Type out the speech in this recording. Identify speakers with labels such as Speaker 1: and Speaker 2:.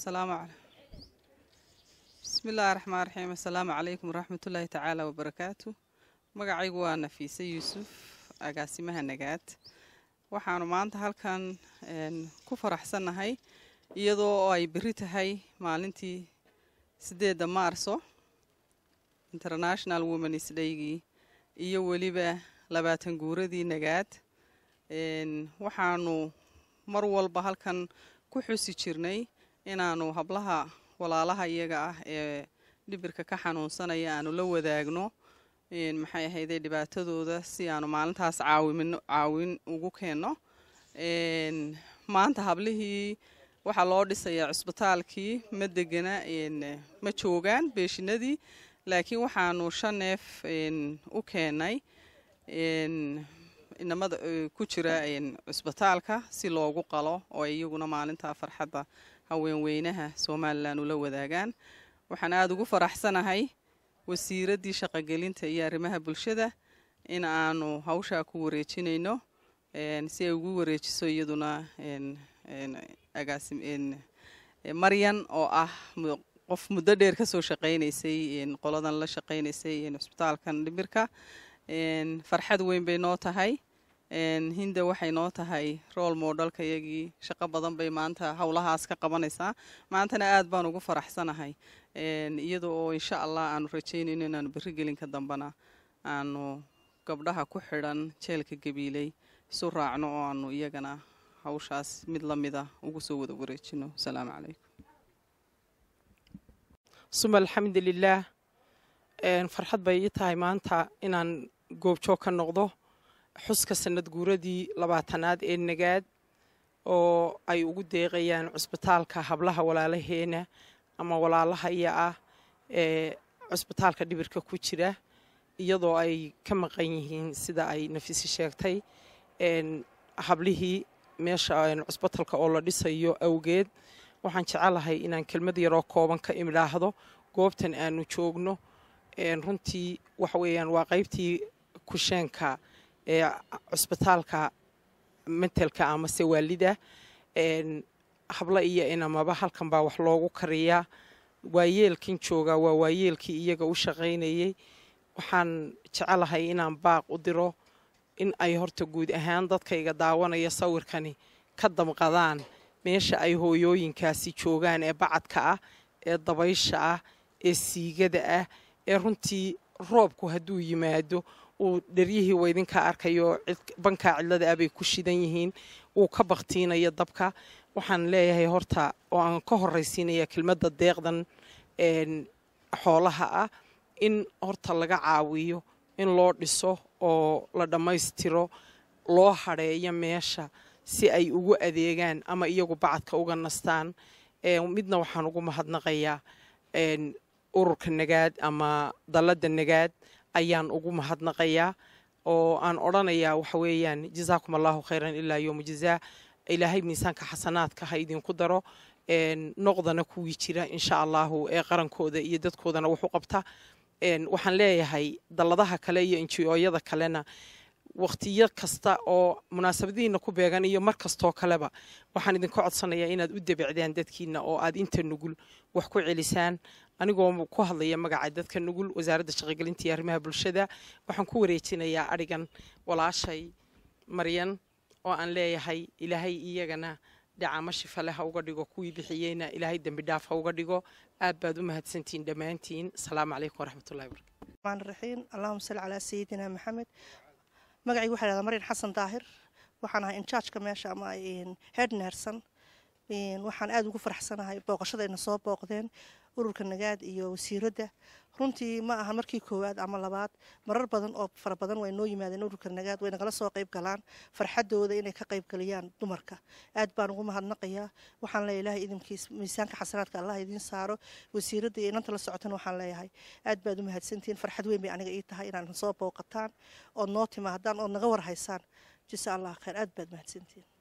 Speaker 1: asalaamu cala bismi illaahi raxmaan raxiim assalaamu calaykum waraxmatullaahi tacaala wabarakaatu magacaygu waa nafiise yuusuf agaasimaha nagaad waxaanu maanta halkan ku faraxsannahay iyadoo oo ay berri tahay maalintii siddeedda maarso international womens daygii iyo weliba labaatan guuradii nagaad waxaanu mar walba halkan ku xusi jirnay inaanu hablaha walaalaha iyaga ah ee dhibirka ka xanuunsanaya aanu la wadaagno maxay ahayday dhibaatadooda si aanu maalintaas caawimino caawin ugu keenno maanta hablihii waxaa loo dhisayaa cusbitaalkii ma degana ma joogaan beeshinadii laakiin waxaanu shan neef u keennay inamada ku jira cusbitaalka si loogu qalo oo ay iyaguna maalinta farxadda haweenweynaha somalilan ula wadaagaan waxaan aada ugu faraxsanahay wasiiraddii shaqogelinta iyo arrimaha bulshada in aanu hawshaa ku wareejinayno si ay ugu wareejiso iyaduna maryan oo ah qof muddo dheer kasoo shaqaynaysay qoladan la shaqaynaysay cusbitaalkan dhimirka farxad weyn bay noo tahay hinda waxay noo tahay rool moodhalka iyagii shaqo badan bay maanta howlahaas ka qabanaysaa maantana aad baan ugu faraxsanahay iyada oo insha allah aanu rajaynayno inaanu berri gelinka dambena aanu gabdhaha ku xidhan jeelka gabiiley isu raacno oo aanu iyagana hawshaas mid la mida ugu soo wada wareejino asalaamu calaykum
Speaker 2: suma alxamdulilaah farxad bay ii tahay maanta inaan goobjoog ka noqdo xuska sanad guuradii labaatanaad ee nagaad oo ay ugu deeqayaan cusbitaalka hablaha walaalaheena ama walaalahaya ah ee cusbitaalka dhibirka ku jira iyadoo ay ka maqan yihiin sida ay nafisi sheegtay hablihii meesha cusbitalka oo la dhisayo awgeed waxaan jecelahay inaan kelmad yaroo kooban ka imidhaahdo goobtan aanu joogno runtii waxa weeyaan waa qaybtii kusheenka ee cusbitaalka mentelka amase waalida hablo iyo inamaba halkan baa wax loogu kariyaa waayeelkan joogaa waa waayeelkii iyaga u shaqaynayay waxaan jecelahay inaan baaq u diro in ay horta guud ahaan dadkayga daawanaya sawirkani ka damqadaan meesha ay hooyooyinkaasi joogaan ee bacadka ah ee dabaysha ah ee siigada ah ee runtii roobku hadduu yimaado uu dheryihii waydinka arkayo bankaa cidlada ah bay ku shidan yihiin uu ka baktiinayo dabka waxaan leeyahay horta oo aan ka horraysiinaya kelmadda deeqdan xoolaha ah in horta laga caawiyo in loo dhiso oo la dhammaystiro loo hadheeyo meesha si ay ugu adeegaan ama iyagu bacadka uga nastaan midna waxaan ugu mahadnaqayaa ururka nagaad ama dalladda nagaad ayaan ugu mahadnaqayaa oo aan odhanayaa waxa weeyaan jazaakum allahu khayran ilaa yowma jazaa ilaahay miisaanka xasanaadka ha idinku daro noqdana kuwii jira insha allahu ee qarankooda iyo dadkoodana wax u qabta waxaan leeyahay dalladaha kale iyo injiyooyada kalena wakhtiyo kasta oo munaasabadihiina ku beegan iyo mar kastoo kaleba waxaan idinka codsanayaa inaad u debicdaan dadkiina oo aad inta nugul wax ku celisaan anigoo ku hadlaya magaca dadka nugul wasaaradda shaqogelinta iyo arrimaha bulshada waxaan ku wareejinayaa adhigan walaashay maryan oo aan leeyahay ilaahay iyagana dhacama shifale ha uga dhigo kuwii bixiyeyna ilaahay dembi dhaaf ha uga dhigo aad baad u mahadsantihiin dhammaantiin asalaamu calaykum waraxmatullahi barakatu
Speaker 3: الرحمن الرحيم اللهم صل على سيدنا محمد magacaygu waxaa lahdaa maryan xasan daahir waxaan ahay injaajka meesha ama head nerson waxaan aada ugu faraxsanahay booqashadayna soo booqdeen ururka nagaad iyo wasiiradda runtii ma aha markii koowaad ama labaad marar badan oo fara badan way noo yimaadeen ururka nagaad way nagala soo qayb galaan farxadooda inay ka qayb galiyaan dumarka aad baan ugu mahadnaqayaa waxaan leeyahay ilaahay idinkiis miisaanka xasanaadka allah idiin saaro wasiiradda iyo inanta la socotana waxaan leeyahay aad baad u mahadsantihiin farxad weyn bay aniga ii tahay inaan soo booqataan ood noo timaadaan ood naga warhaysaan jisa allah khayr aad baad mahadsantihiin